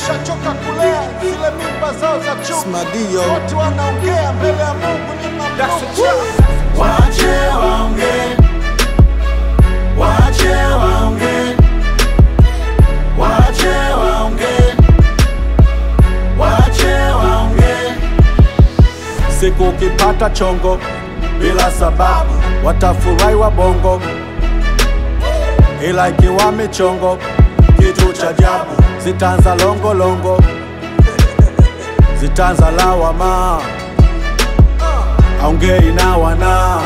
shachoka kulea zile mimba zao za chuki. Smadio. Wote wanaongea mbele ya Mungu ni mamluki. Wache waongee, wache waongee, wache waongee, wache waongee. Siku ukipata chongo bila sababu, watafurahi wabongo, ila ikiwa michongo, kitu cha ajabu, zitaanza longolongo, zitaanza lawama, aongei na wana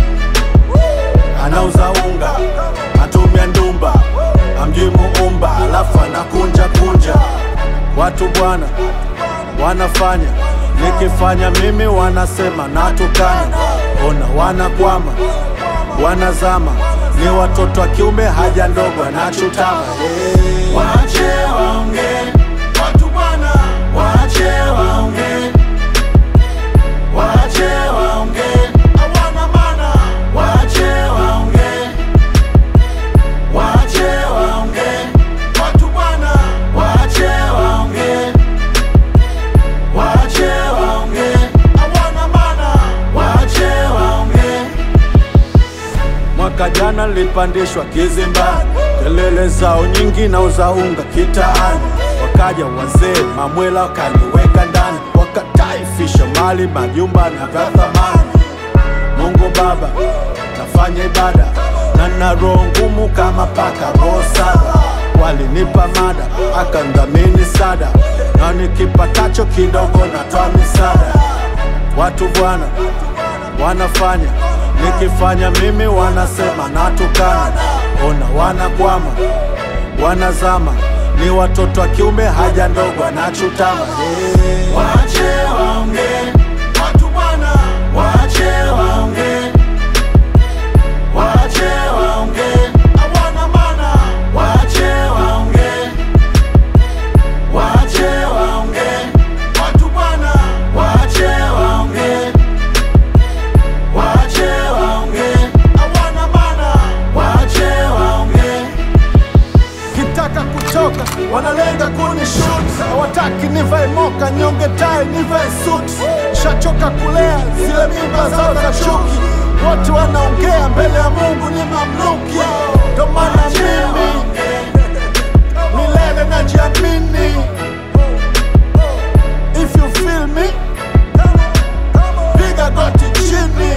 anauza unga, atumia ndumba, amjui muumba, alafu anakunja kunja. Watu bwana wanafanya, nikifanya mimi wanasema natukana. Ona wanakwama, wanazama, ni watoto wa kiume, haja ndogo anachutama. Hey. Wache waongee, watu bwana, wache waongee, wache waongee, hawana maana, wache waongee, wache waongee, watu bwana, wache waongee, wache waongee, hawana maana, wache waongee. Mwaka jana nilipandishwa kizimbani, kelele zao nyingi na uzaunga kitaani. Wakaja wazee mamwela wakaniweka ndani, wakataifisha mali, majumba na vya thamani. Mungu Baba, nafanya ibada na na roho ngumu kama paka roho saba. Walinipa mada akandhamini sada, na nikipatacho kidogo natoa misaada. Watu bwana wanafanya nikifanya mimi wanasema natukana. Ona wanakwama, wanazama, ni watoto wa kiume, haja ndogo anachutama. Hey. Wache waongee, watu bwana, wache waongee, wache waongee, hawana maana, wache waongee, wache waongee, watu bwana, wache waongee, wache waongee, hawana maana, wache waongee. kitaka kutoka wanalenga kunishut, hawataki nivae moka, nyonge tai, nivae suit. Shachoka kulea zile mimba zao za chuki, wote wanaongea mbele ya Mungu ni mamluki. Ndo maana mimi milele najiamini. If you feel me, piga goti chini.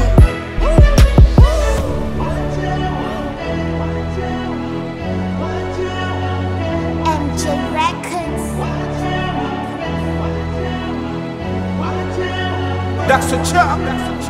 MJ Records. That's a chop.